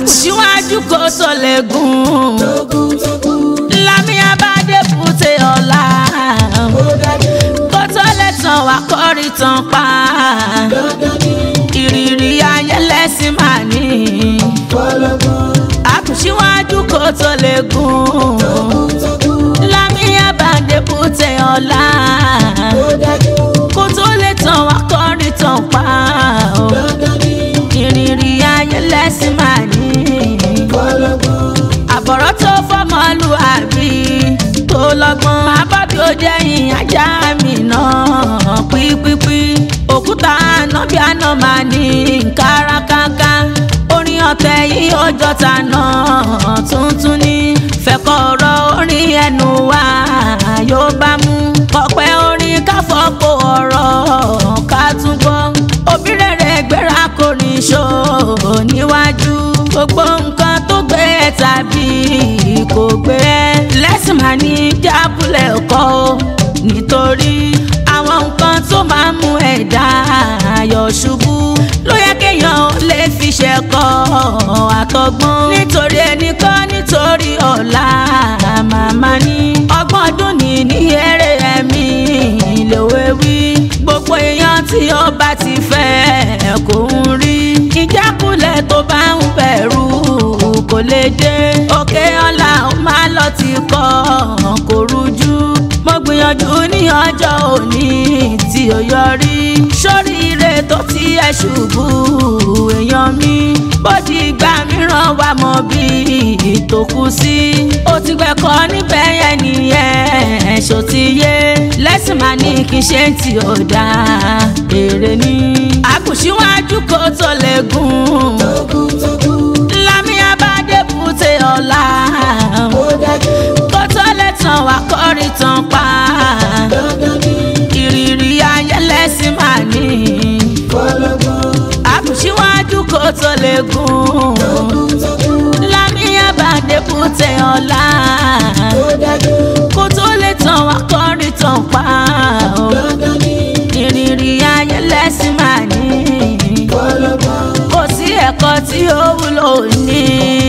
síwájú kó tó lè gùn lámì abádé bùtẹ ọ̀la kó tó lè tàn wá kọ́rí tàn pa ìrírí ayé lẹ́sìn máa ní àkùsíwájú kó tó lè gùn lámì abádé bùtẹ ọ̀la kó tó lè tàn wá kọ́rí tàn pa ìrírí ayé lẹ́sìn máa ní àbọ̀rọ̀ tó fọmọlúàbí tó lọ́gbọ́n máa bá bí ó jẹ́yìn ajá mi náà pípípí òkúta àná bí àná máa ní kárakáká orin ọ̀tẹ̀ yìí ọjọ́ ta náà tuntun ní fẹ̀kọ̀ ọ̀rọ̀ orin ẹnu wa yóò bá mú ọ̀pẹ orin káfọ́pọ̀ ọ̀rọ̀ ká tún gbọ́ òbí rere gbéra kò ní ṣó níwájú gbogbo nǹkan tó gbé ẹ tàbí kò gbé ẹ lẹ́sìn máa ní jábúlẹ̀ ọkọ o nítorí àwọn nǹkan tó máa ń mú ẹ̀dá ayọ̀ ṣubú ló yẹ kéèyàn lè fi ṣẹ̀kọ́ àtọgbọ́n nítorí ẹnìkan nítorí ọ̀la màmá ní ọgbọ́n ọdún ní ní eré ẹ̀mí lòwe wí gbogbo èèyàn tí ó bá ti fẹ́ kò ń rí ìjákulẹ̀ tó bá ń bẹ̀rù kò lè dé òkè ọ̀la ó máa lọ ti kọ́ kò rújú mo gbìyànjú ní ọjọ́ òní tí ó yọrí sóríire tó ti ẹ̀ ṣubú èèyàn mi bódì ìgbà mìíràn wà mọ́ bí ìtòkù sí ó ti gbẹ̀kọ́ níbẹ̀ yẹn nìyẹn ṣó ti yé lẹ́sìn máa ní kí n ṣe tí ó dáa èrè ni àkùsíwájú kó tó lè gùn lámì abádé bùtẹ ọ̀la kó tó lè tàn wá kọ́rí tàn pa ìrírí ayé lẹ́sìn máa ní àkùsíwájú kó tó lè gùn lámì abádé bùtẹ ọ̀la kó tó lè tàn wá kọ́rí tàn pa ìrírí ayé lẹ́sìn máa ní kò sí ẹ̀kọ́ tí ó wúlò ní.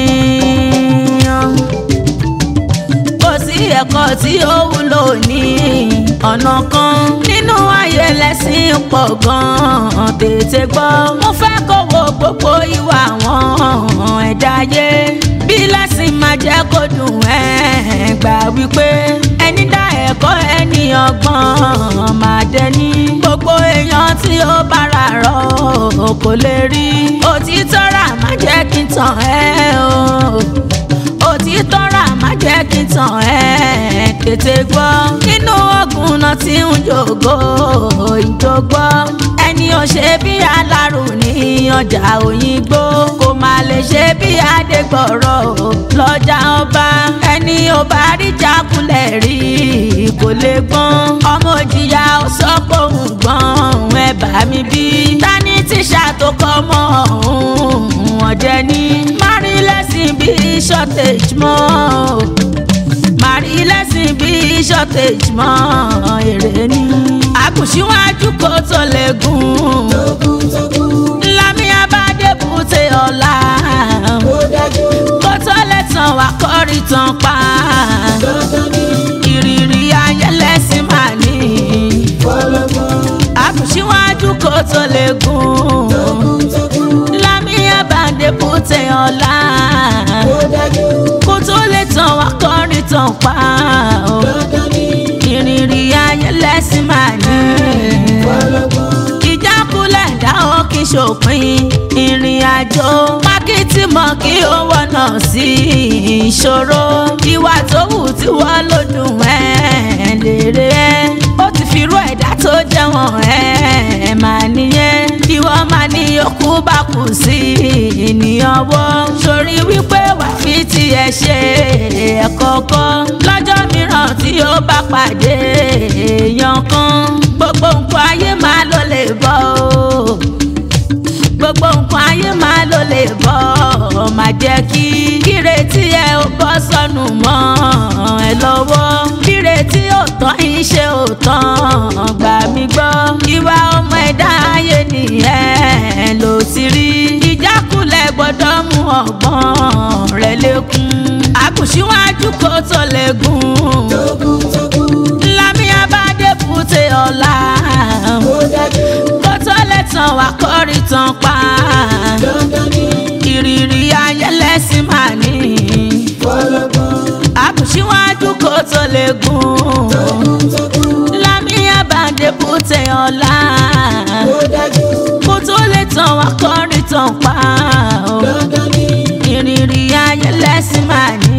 kò sí ẹ̀kọ́ tí ó wúlò ní ọ̀nà kan nínú ayé lẹ́sìn pọ̀ gan-an tètè gbọ́. mo fẹ́ kó wo gbogbo ìwà àwọn ẹ̀dá ayé bí lẹ́sìn máa jẹ́ kó dùn ẹ́ gbà wípé ẹni dá ẹ̀kọ́ ẹni ọgbọ́n máa dẹni gbogbo èèyàn tí ó bára rọ̀ kò lè rí òtítọ́ rà má jẹ́ kí n tàn ẹ́ o òtítọ́ rà má jẹ́ kí n tàn ẹ́ tètè gbọ́ nínú ọ̀gùn náà tí ń jògo ìjògbọ́ ẹni ò ṣe bí alárò ní ọjà òyìnbó kò má lè ṣe bí adégbọ̀rọ̀ lọ́jà ọba ẹni ò bá rí jákulẹ̀ rí kò lè gbọ́n ọmọ òjìyà ó sọ pé òun gbọ́n ẹ bá mi bí tani tíṣà tó kọ́ mọ́ òun ọ̀jẹ̀ ni mari lẹ́sìn bí shortage mọ́ mari lẹ́sìn bí shortage mọ́ èrè ni àkùsíwájú kó tó lè gùn lámì abádé bùtẹ ọ̀la kó tó lè tàn wá kọ́rí tàn pa ìrírí ayé lẹ́sìn máa ní àkùsíwájú kó tó lè gùn lámì abádé bùtẹ ọ̀la kó tó lè tàn wá kọ́rí tàn pa ìrírí ayé lẹ́sìn máa ní ìjákulẹ̀ dáhùn kí ṣòpin ìrìn àjò mákìtì mọ̀ kí ó wọ̀nà sí ìṣòro ìwà tó wù tí wọ́n ló dùn ẹ́ lèrè ẹ́ ó ti fi rú ẹ̀dá tó jẹ́wọ̀n ẹ́ máa nìyẹn ìwọ máa ní okú bá kù sí ènìyàn wọ́ sórí wípé wàá fi tiẹ̀ ṣe ẹ̀kọ́kọ́ lọ́jọ́ mìíràn tí ó bá pàdé èèyàn kan gbogbo nǹkan ayé máa ló lè bọ́ o gbogbo nǹkan ayé máa ló lè bọ́ máa jẹ́ kí kírètí ẹ ó bọ́ sọnù mọ́ ẹ lọ́wọ́ kírètí ò tán iṣẹ́ ò tán gbà mí gbọ́ ìwà ọmọ ẹ̀dá ayé nìyẹn ló ti rí ìjà ìjákulẹ̀ gbọ́dọ̀ mú ọgbọ́n rẹ̀ lékún àkùsíwájú kó tó lè gùn lámì abádé bùtè ọ̀la kó tó lè tàn wá kórì tàn pa ìrírí ayẹlẹ́sìn máa ní àkùsíwájú kó tó lè gùn lámì abádé bùtè ọ̀la kó tó lè tàn wá kórì tàn pa ìrírí ayẹlẹ́sìn máa ní.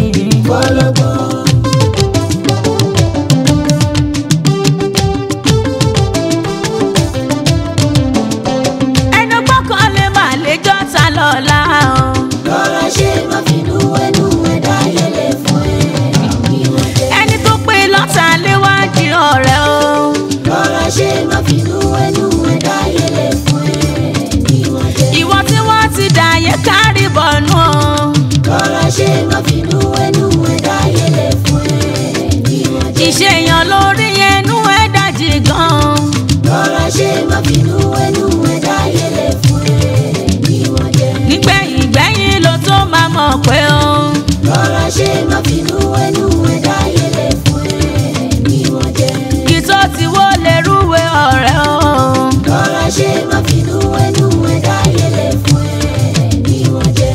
ẹnu gbọ́kàn lè má lè jọ́ta lọ́la o. Lọ́rọ̀ ṣe má finú ẹnu ẹ̀dá yẹlẹ̀ fún ẹ. Ìwọ̀n jẹ́. ẹni tó pé lọ́ta léwájú ọ̀rẹ́ o. Lọ́rọ̀ ṣe má finú ẹnu ẹ̀dá yẹlẹ̀ fún ẹ. Ìwọ̀n jẹ́. ìwọ tí wọ́n ti dàyé kárí bọ̀nú o. Lọ́rọ̀ ṣe má finú ẹnu ẹ̀dá yẹlẹ̀ fún ẹ. Ìwọ̀n jẹ́. ìṣèyàn lórí ẹnu ẹ̀ dájì gan. Lọ́rọ̀ ṣe má finú ẹnu ẹ̀dá yẹlẹ̀ fún ẹ. Ìwọ̀n jẹ́. nígbẹ̀yìn gbẹ̀yìn ló tó máa mọ̀ pé o. Lọ́rọ̀ ṣe má finú ẹnu ẹ̀dá yẹlẹ̀ fún ẹ. Ìwọ̀n jẹ́. kí tó ti wó lè rúwe ọ̀rẹ́ o. Lọ́rọ̀ ṣe má finú ẹnu ẹ̀dá yẹlẹ̀ fún ẹ. Ìwọ̀n jẹ́.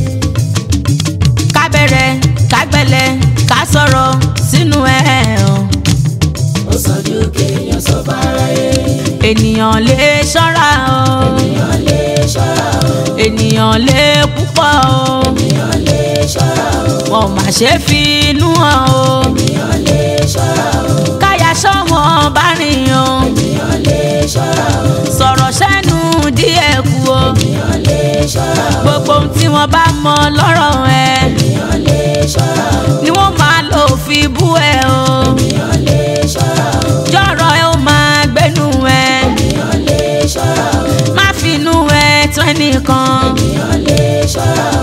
ká bẹ̀rẹ̀ ká gbẹ̀lẹ̀ ká sọ̀rọ̀ sínú ẹ̀ o. ó sàn ju kéèyàn sọ bára yé ènìyàn lè ṣọ́ra o. èèyàn lè ṣọ́ra o ènìyàn lè púpọ̀ o. èèyàn lè ṣọ́ra o wọn mà ṣe fi inú hàn o. èèyàn lè ṣọ́ra o káyà sọ́wọ́n bá rìn o. èèyàn lè ṣọ́ra o sọ̀rọ̀ sẹ́nu díẹ̀ kú o. èèyàn lè ṣọ́ra o gbogbo ohun tí wọ́n bá mọ lọ́rọ̀ ẹ èèyàn lè ṣọ́ra o ni wọ́n máa lò fi bú ẹ o. èèyàn lè ṣọ́ra o jọ̀rọ̀ ẹ ó máa gbénu ẹ. èèyàn lè ṣọ́ra o má finú ẹ tó ẹnìkan. èèyàn lè ṣọ́ra o